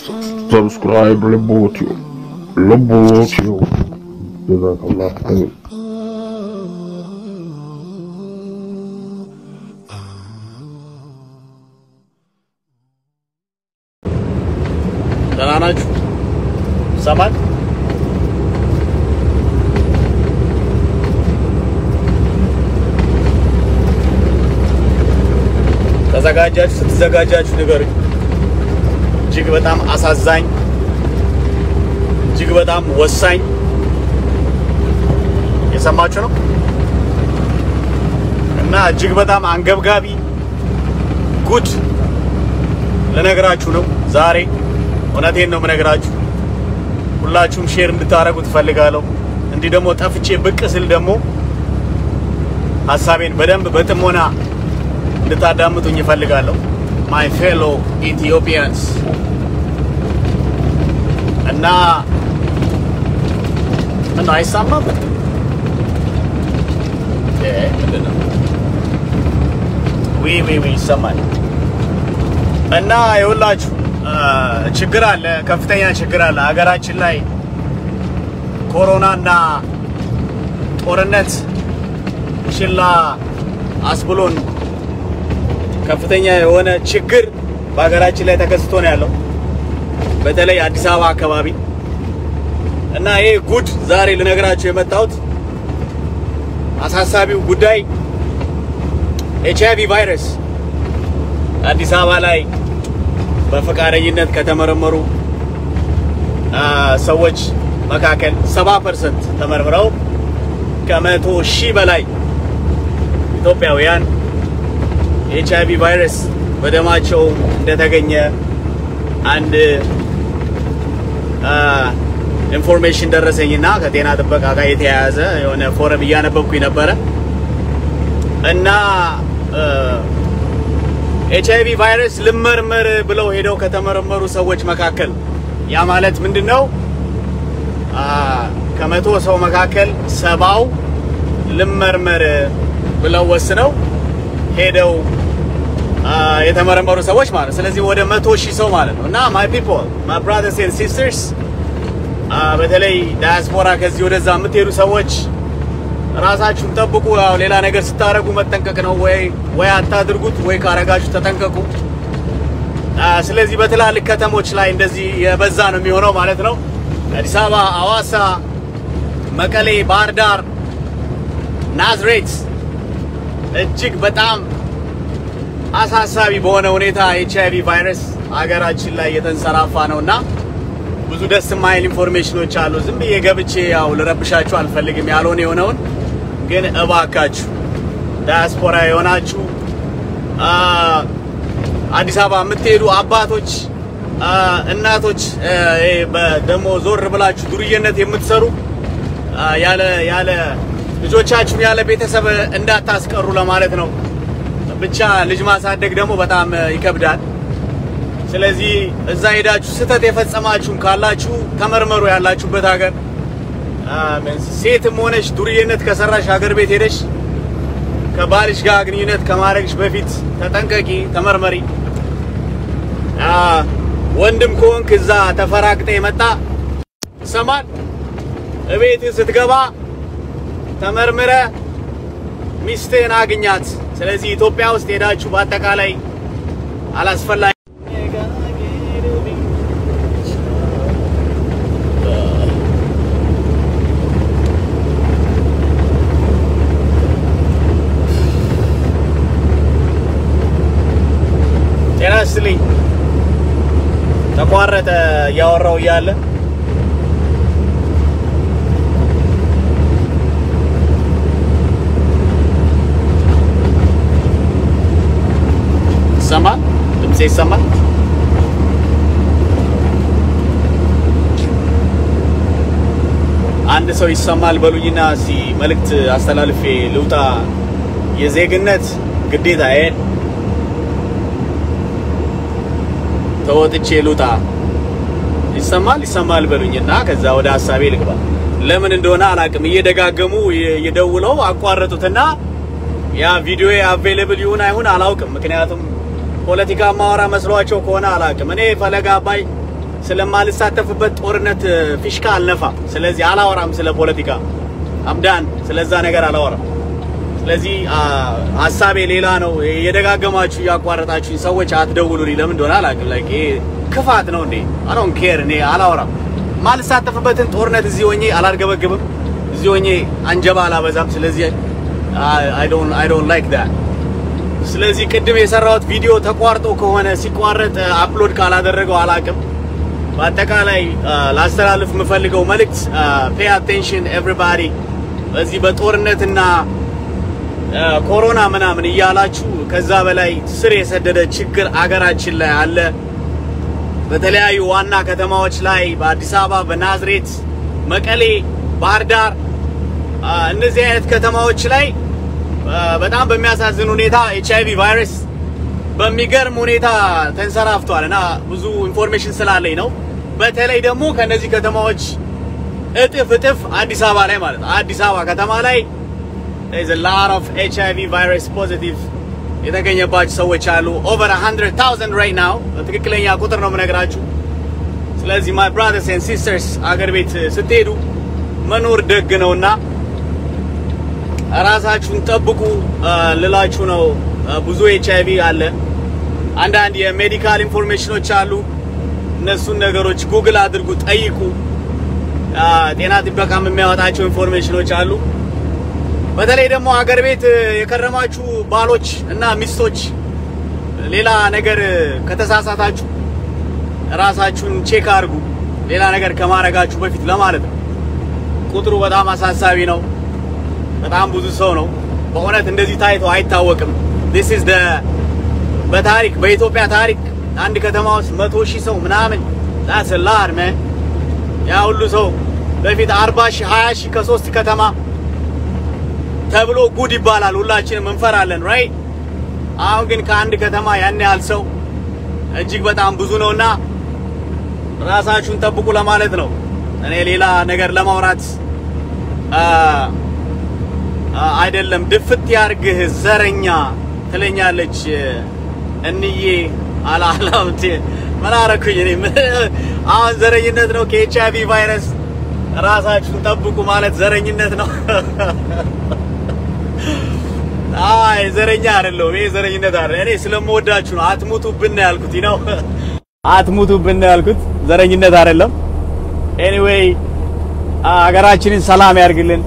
ሰብስክራይብ ልቦትዮ ልቦትዮ ጀዛከላህ ኸይር ደህና ናችሁ? ይሰማል? ተዘጋጃችሁ? ስትዘጋጃችሁ ንገሩኝ። እጅግ በጣም አሳዛኝ፣ እጅግ በጣም ወሳኝ የሰማችሁ ነው እና እጅግ በጣም አንገብጋቢ ጉድ ልነግራችሁ ነው ዛሬ። እውነቴን ነው የምነግራችሁ። ሁላችሁም ሼር እንድታደርጉ ትፈልጋለሁ። እንዲህ ደግሞ ጠፍቼ ብቅ ስል ደግሞ ሀሳቤን በደንብ በጥሞና እንድታዳምጡኝ እፈልጋለሁ። ማይ ፌሎ ኢትዮጵያንስ እና ምን አይሰማም? እ ምንድን ነው? ዊ ዊ ዊ ይሰማል። እና የሁላችሁ ችግር አለ፣ ከፍተኛ ችግር አለ ሀገራችን ላይ ኮሮናና ጦርነት ችላ አስብሎን ከፍተኛ የሆነ ችግር በሀገራችን ላይ ተከስቶ ነው ያለው፣ በተለይ አዲስ አበባ አካባቢ እና ይሄ ጉድ ዛሬ ልነግራችሁ የመጣሁት አሳሳቢው ጉዳይ ኤች አይቪ ቫይረስ አዲስ አበባ ላይ በፈቃደኝነት ከተመረመሩ ሰዎች መካከል 70 ፐርሰንት ተመርምረው ከመቶ ሺህ በላይ ኢትዮጵያውያን ኤች አይቪ ቫይረስ በደማቸው እንደተገኘ አንድ ኢንፎርሜሽን ደረሰኝና ከጤና ጥበቃ ጋር የተያያዘ የሆነ ፎረም እያነበብኩኝ ነበረ እና ኤች አይቪ ቫይረስ ልመርመር ብለው ሄደው ከተመረመሩ ሰዎች መካከል ያ ማለት ምንድን ነው? ከመቶ ሰው መካከል ሰባው ልመርመር ብለው ወስነው ሄደው የተመረመሩ ሰዎች ማለት ነው። ስለዚህ ወደ መቶ ሺህ ሰው ማለት ነው። እና ማይ ፒፕል ማይ ብራዘርስ ኤንድ ሲስተርስ በተለይ ዳያስፖራ ከዚህ ወደዛ የምትሄዱ ሰዎች ራሳችሁን ጠብቁ። ያው ሌላ ነገር ስታደርጉ መጠንቀቅ ነው። ወይ ወይ አታድርጉት፣ ወይ ካረጋችሁ ተጠንቀቁ። ስለዚህ በትላልቅ ከተሞች ላይ እንደዚህ የበዛ ነው የሚሆነው ማለት ነው። አዲስ አበባ፣ አዋሳ፣ መቀሌ፣ ባህር ዳር፣ ናዝሬት እጅግ በጣም አሳሳቢ በሆነ ሁኔታ ኤች አይቪ ቫይረስ ሀገራችን ላይ የተንሰራፋ ነውና ብዙ ደስ የማይል ኢንፎርሜሽኖች አሉ። ዝም ብዬ ገብቼ ያው ልረብሻችሁ አልፈልግም። ያልሆነ የሆነውን ግን እባካችሁ ዳያስፖራ የሆናችሁ አዲስ አበባ የምትሄዱ አባቶች፣ እናቶች ደግሞ ዞር ብላችሁ ዱርዬነት የምትሰሩ ያለ ያለ ልጆቻችሁን ያለ ቤተሰብ እንዳታስቀሩ ለማለት ነው። ብቻ ልጅ ማሳደግ ደግሞ በጣም ይከብዳል። ስለዚህ እዛ ሄዳችሁ ስህተት የፈጸማችሁም ካላችሁ ተመርመሩ። ያላችሁበት ሀገር ሴትም ሆነሽ ዱርዬነት ከሰራሽ ሀገር ቤት ሄደሽ ከባልሽ ጋር ግንኙነት ከማድረግሽ በፊት ተጠንቀቂ፣ ተመርመሪ። ወንድም ከሆንክ እዛ ተፈራግጠ የመጣ ሰማል እቤት ስትገባ ተመርምረ ሚስትህን አግኛት። ስለዚህ ኢትዮጵያ ውስጥ ሄዳችሁ በአጠቃላይ አላስፈላጊ ጤና ይስጥልኝ። ተቋረጠ እያወራው እያለ ይሰማል? ድምጼ ይሰማል? አንድ ሰው ይሰማል በሉኝና እስቲ መልእክት አስተላልፌ ልውጣ። የዜግነት ግዴታዬን ተወጥቼ ልውጣ። ይሰማል ይሰማል በሉኝና ከዛ ወደ ሀሳቤ ልግባ። ለምን እንደሆነ አላቅም። እየደጋገሙ እየደውለው አቋረጡትና ያ ቪዲዮ አቬሌብል ይሁን አይሁን አላውቅም። ምክንያቱም ፖለቲካ ማወራ መስሏቸው ከሆነ አላቅም። እኔ ፈለጋ አባይ ስለማልሳተፍበት ጦርነት ፊሽካ አልነፋም። ስለዚህ አላወራም ስለ ፖለቲካ አምዳን ስለዛ ነገር አላወራም። ስለዚህ ሀሳቤ ሌላ ነው። የደጋገማችሁ እያቋረጣችሁኝ ሰዎች አትደውሉልኝ። ለምን እንደሆነ አላውቅም። ላይክ ይሄ ክፋት ነው እንዴ? አይ ዶንት ኬር። እኔ አላወራም። ማልሳተፍበትን ጦርነት እዚህ ሆኜ አላርገበግብም። እዚህ ሆኜ አንጀባ አላበዛም። ስለዚህ አይ ዶንት አይ ዶንት ላይክ ዳት። ስለዚህ ቅድም የሰራሁት ቪዲዮ ተቋርጦ ከሆነ ሲቋረጥ አፕሎድ ካላደረገው አላውቅም። በአጠቃላይ ላስተላልፍ የምፈልገው መልእክት ፔይ አቴንሽን ኤቭሪባዲ በዚህ በጦርነትና ኮሮና ምናምን እያላችሁ ከዛ በላይ ስር የሰደደ ችግር አገራችን ላይ አለ። በተለያዩ ዋና ከተማዎች ላይ በአዲስ አበባ፣ በናዝሬት፣ መቀሌ፣ ባህር ዳር እነዚህ አይነት ከተማዎች ላይ በጣም በሚያሳዝን ሁኔታ ኤች አይቪ ቫይረስ በሚገርም ሁኔታ ተንሰራፍቷል እና ብዙ ኢንፎርሜሽን ስላለኝ ነው። በተለይ ደግሞ ከነዚህ ከተማዎች እጥፍ እጥፍ አዲስ አበባ ላይ ማለት ነው። አዲስ አበባ ከተማ ላይ there's a lot of HIV virus positive የተገኘባቸው ሰዎች አሉ። over 100,000 right now ትክክለኛ ቁጥር ነው የምነግራችሁ። ስለዚህ my brothers and sisters አገር ቤት ስትሄዱ መኖር ደግ ነውና ራሳችሁን ጠብቁ ልላችሁ ነው። ብዙ ኤችአይቪ አለ። አንዳንድ የሜዲካል ኢንፎርሜሽኖች አሉ። እነሱን ነገሮች ጉግል አድርጉ፣ ጠይቁ። ጤና ጥበቃም የሚያወጣቸው ኢንፎርሜሽኖች አሉ። በተለይ ደግሞ አገር ቤት የከረማችሁ ባሎች እና ሚስቶች ሌላ ነገር ከተሳሳታችሁ ራሳችሁን ቼክ አድርጉ፣ ሌላ ነገር ከማድረጋችሁ በፊት ለማለት ነው። ቁጥሩ በጣም አሳሳቢ ነው። በጣም ብዙ ሰው ነው። በእውነት እንደዚህ ታይቶ አይታወቅም። this is the በታሪክ በኢትዮጵያ ታሪክ አንድ ከተማ ውስጥ መቶ ሺህ ሰው ምናምን that's a lot man ያ ሁሉ ሰው በፊት 40 ሺህ 20 ሺህ ከሶስት ከተማ ተብሎ ጉድ ይባላል። ሁላችንም እንፈራለን ራይት። አሁን ግን ከአንድ ከተማ ያን ያህል ሰው እጅግ በጣም ብዙ ነውና ራሳችሁን ጠብቁ ለማለት ነው። እኔ ሌላ ነገር ለማውራት አይደለም። ድፍት ያርግህ ዘረኛ ትለኛለች እንዬ አላላምቴ ምን አረኩኝ እኔ? አሁን ዘረኝነት ነው ከኤች አይቪ ቫይረስ ራሳችሁን ጠብቁ ማለት ዘረኝነት ነው። አይ ዘረኛ አይደለሁም። ይሄ ዘረኝነት አይደለም። እኔ ስለምወዳችሁ ነው። አትሙቱብን ነው ያልኩት ነው። አትሙቱብን ነው ያልኩት። ዘረኝነት አይደለም። ኤኒዌይ ሀገራችንን ሰላም ያርግልን፣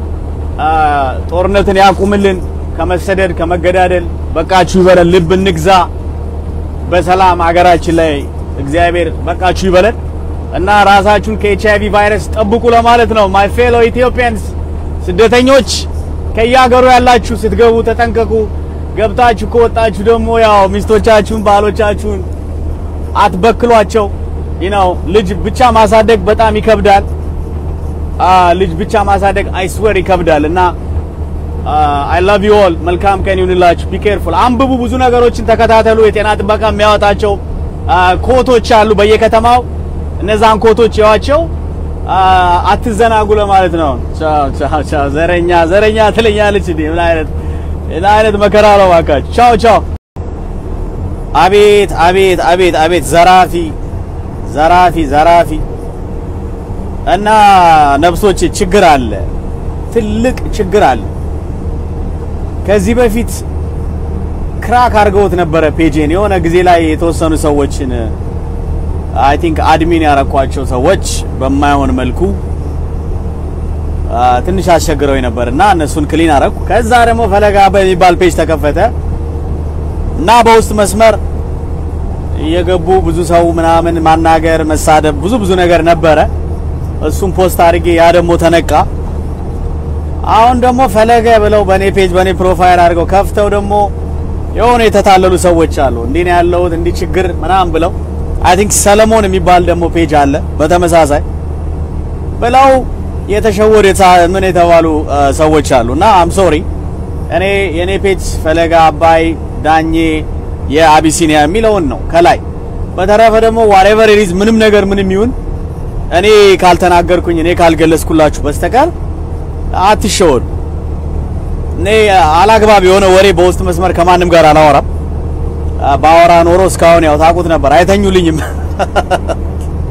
ጦርነትን ያቁምልን፣ ከመሰደድ ከመገዳደል በቃችሁ ይበለን፣ ልብ እንግዛ፣ በሰላም ሀገራችን ላይ እግዚአብሔር በቃችሁ ይበለን እና ራሳችሁን ከኤች አይቪ ቫይረስ ጠብቁ ለማለት ነው። ማይ ፌሎ ኢትዮጵያንስ ስደተኞች ከየሀገሩ ያላችሁ ስትገቡ ተጠንቀቁ። ገብታችሁ ከወጣችሁ ደግሞ ያው ሚስቶቻችሁን ባሎቻችሁን አትበክሏቸው። ነው ልጅ ብቻ ማሳደግ በጣም ይከብዳል። ልጅ ብቻ ማሳደግ አይስዌር ይከብዳል እና አይ ላቭ ዩ ኦል መልካም ቀን ይሁንላችሁ። ቢ ኬርፉል አንብቡ፣ ብዙ ነገሮችን ተከታተሉ። የጤና ጥበቃ የሚያወጣቸው ኮቶች አሉ በየከተማው እነዛን ኮቶች ያዋቸው አትዘናጉ ለማለት ነው። ቻው ቻው ቻው። ዘረኛ ዘረኛ ትለኛለች እንዴ? ምን አይነት ምን አይነት መከራ ነው እባካችሁ። ቻው ቻው። አቤት አቤት አቤት አቤት ዘራፊ ዘራፊ ዘራፊ እና ነፍሶች ችግር አለ፣ ትልቅ ችግር አለ። ከዚህ በፊት ክራክ አድርገውት ነበረ ፔጄን የሆነ ጊዜ ላይ የተወሰኑ ሰዎችን አይ ቲንክ አድሚን ያረኳቸው ሰዎች በማይሆን መልኩ ትንሽ አስቸግረው ነበር እና እነሱን ክሊን አረኩ። ከዛ ደግሞ ፈለጋ በሚባል ፔጅ ተከፈተ እና በውስጥ መስመር እየገቡ ብዙ ሰው ምናምን ማናገር፣ መሳደብ፣ ብዙ ብዙ ነገር ነበረ። እሱም ፖስት አድርጌ ያ ደግሞ ተነቃ። አሁን ደግሞ ፈለገ ብለው በኔ ፔጅ በኔ ፕሮፋይል አድርገው ከፍተው ደግሞ የሆነ የተታለሉ ሰዎች አሉ። እንዲህ ነው ያለሁት እንዲህ ችግር ምናምን ብለው አይ ቲንክ ሰለሞን የሚባል ደግሞ ፔጅ አለ በተመሳሳይ ብለው የተሸወዱ ምን የተባሉ ሰዎች አሉ እና አም ሶሪ እኔ የኔ ፔጅ ፈለገ አባይ ዳኜ የአቢሲኒያ የሚለውን ነው ከላይ። በተረፈ ደግሞ ዋሬቨር ኢዝ ምንም ነገር ምንም ይሁን እኔ ካልተናገርኩኝ እኔ ካልገለጽኩላችሁ በስተቀር አትሸወዱ። እኔ አላግባብ የሆነ ወሬ በውስጥ መስመር ከማንም ጋር አላወራም። ባወራ ኖሮ እስካሁን ያው ታውቁት ነበር፣ አይተኙልኝም።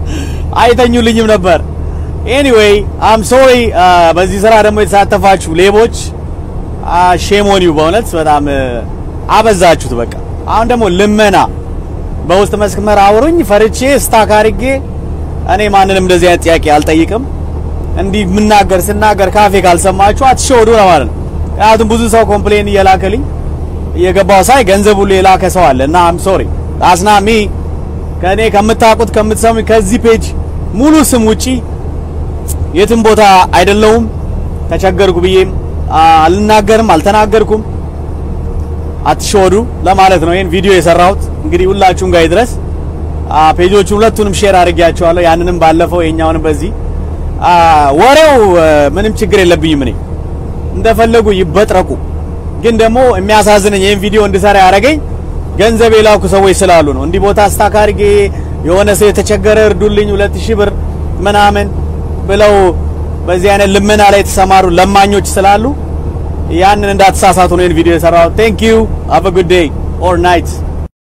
አይተኙልኝም ነበር። ኤኒዌይ አም ሶሪ። በዚህ ስራ ደግሞ የተሳተፋችሁ ሌቦች ሼሞን ዩ በእውነት በጣም አበዛችሁት። በቃ አሁን ደግሞ ልመና በውስጥ መስመር አውሩኝ ፈርቼ ስታክ አድርጌ እኔ ማንንም እንደዚህ አይነት ጥያቄ አልጠይቅም። እንዲህ ምናገር ስናገር ካፌ ካልሰማችሁ አትሸወዱ ነው ማለት ነው። ምክንያቱም ብዙ ሰው ኮምፕሌን እየላከልኝ እየገባው ሳይ ገንዘብ ሁሉ የላከ ሰው አለ እና አም ሶሪ አስናሚ ከእኔ ከምታውቁት ከምትሰሙኝ ከዚህ ፔጅ ሙሉ ስም ውጪ የትም ቦታ አይደለሁም። ተቸገርኩ ብዬም አልናገርም፣ አልተናገርኩም። አትሸወዱ ለማለት ነው ይሄን ቪዲዮ የሰራሁት። እንግዲህ ሁላችሁም ጋር ይድረስ። ፔጆቹን ሁለቱንም ሼር አድርጌያቸዋለሁ። ያንንም ባለፈው የኛውንም በዚህ ወሬው ምንም ችግር የለብኝም። እኔ እንደፈለጉ ይበጥረቁ። ግን ደግሞ የሚያሳዝነኝ ይሄን ቪዲዮ እንድሰራ ያደረገኝ ገንዘብ የላኩ ሰዎች ስላሉ ነው። እንዲህ ቦታ ስታክ አድርጌ የሆነ ሰው የተቸገረ እርዱልኝ ሁለት ሺህ ብር ምናምን ብለው በዚህ አይነት ልመና ላይ የተሰማሩ ለማኞች ስላሉ ያንን እንዳትሳሳቱ ነው ይሄን ቪዲዮ የሰራሁት። ቴንክ ዩ ሃቭ አ ጉድ ዴይ ኦር ናይት